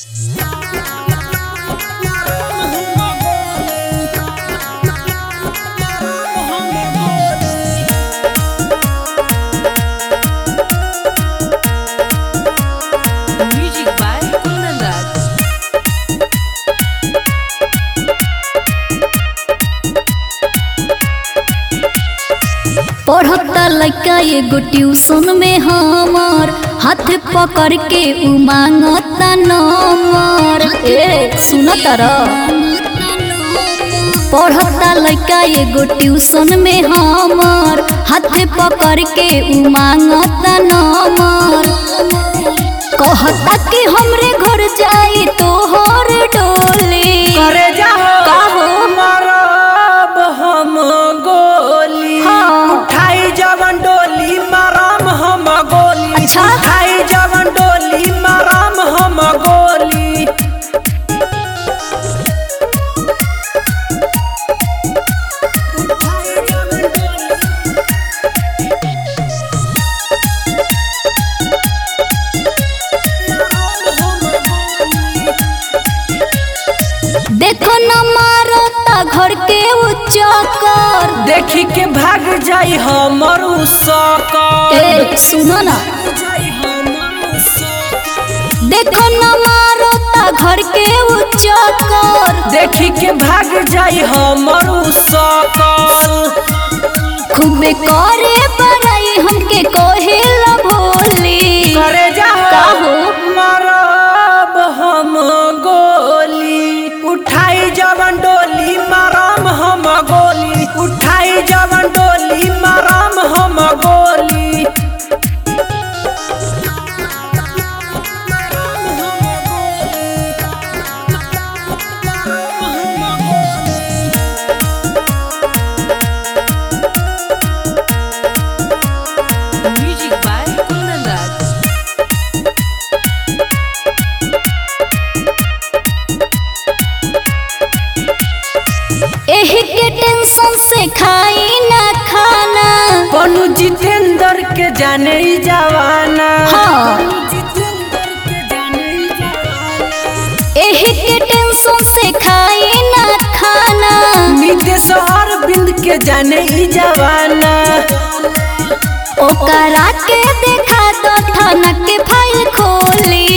Music by Kundan Das. पढ़ता लड़का एगो ट्यूशन में हमर हाथ पकड़ के उ मांगता नंबर ए सुन तर पढ़ता लड़का एगो ट्यूशन में हमर हाथ पकड़ के उ मांगता नंबर कहता कि हमरे घर जाई तोहर डोली करे जाहो का हो? मारब हम गोली हाँ। उठाई जवन डोली मारम हम गोली अच्छा। उठाई जवन डोली मारम हम गोली उठाई जवन डोली मारम हम गोली देखो न मारता घर के उ चक्कर देखी के भाग जाई हमर उ सकर ए सुनो ना जाई हमर उ सकर देखो न मारता घर के उ चक्कर देखी के भाग जाई हमर उ सकर खूबे करे बड़ाई हमके कहेला भोली करे जाहो का हो? मारब हम गोली उठाई जवन डोली मारम हम गोली उठाई जवन डोली मारम हम गोली मारम हम गोली मारम हम गोली Music by Kundan Das. एही के टेंशन से खाई ना खाना पनु जितेंद्र के जाने ही जवाना हाँ। पनु जितेंद्र के जाने ही जवाना एही के टेंशन से खाई ना खाना नितेश अरविंद के जाने ही जवाना ओकरा के देखा दो थाना के फाइल खोली